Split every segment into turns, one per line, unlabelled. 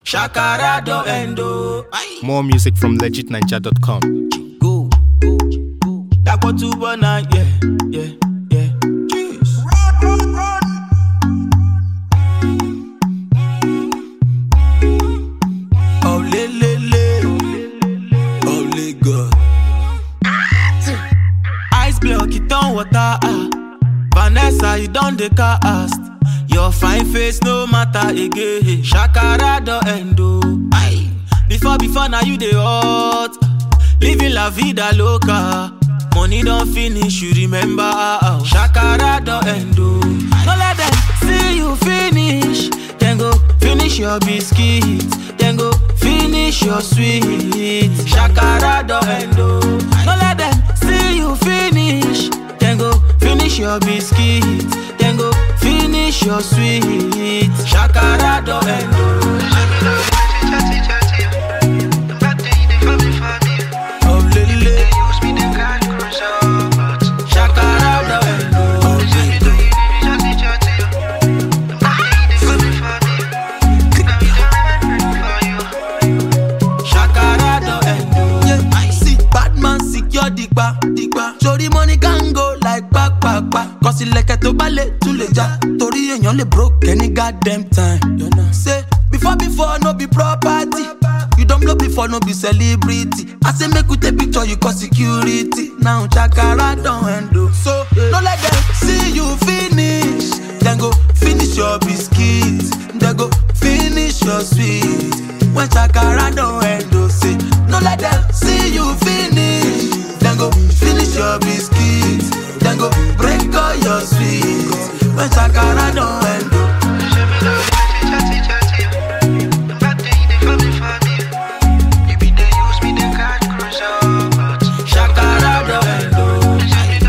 Shakara do endo.
More music from legitninja.com.
Go. Dako tu bona, yeah, yeah, yeah. Jeez. Oh le le le, oh le God. Ice block it on water. Ah. Vanessa, you don dey cast. Your fine face no matter again. Shakara do endo. Aye. Before before now you dey hot. Living la vida loca. Money don finish, you remember. ah, ah. Shakara do endo. No let them see you finish. Then go finish your biscuit. Then go finish your sweet. Shakara do endo. No let them see you finish. Then go finish your biscuit. Then go finish your sweet. Shakara do endo. Oh, lele. Shakara do endo. Oh, lele. Shakara do endo.
Yeah, I see bad man secure digba digba. Sori money can go like back back back. Cause ilẹ̀kẹ̀ tó bá lè tún lè já. Torí èèyàn lè broke any goddamn time. You know. Say before before no be property. You don blow before no be celebrity. I say make we take picture you cause security. Now Shakara don handle. So no let them see you finish. Then go finish your biscuit. Then go finish your sweet. When Shakara don handle, say no let them see you finish. Then go finish your biscuit. Then go break all your sweet. When Shakara don handle.
Shakara do endo.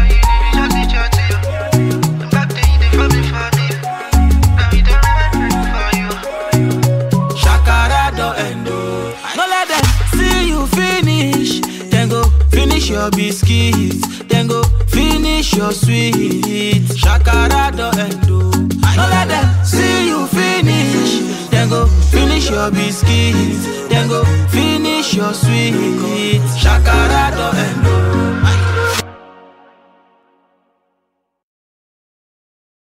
Shakara do endo. No let them see you finish. Then go finish your biscuits. Then go finish your sweet. Shakara do endo. No let them see you finish. Then go finish your biscuits. Then go finish your sweet. Shakara do endo.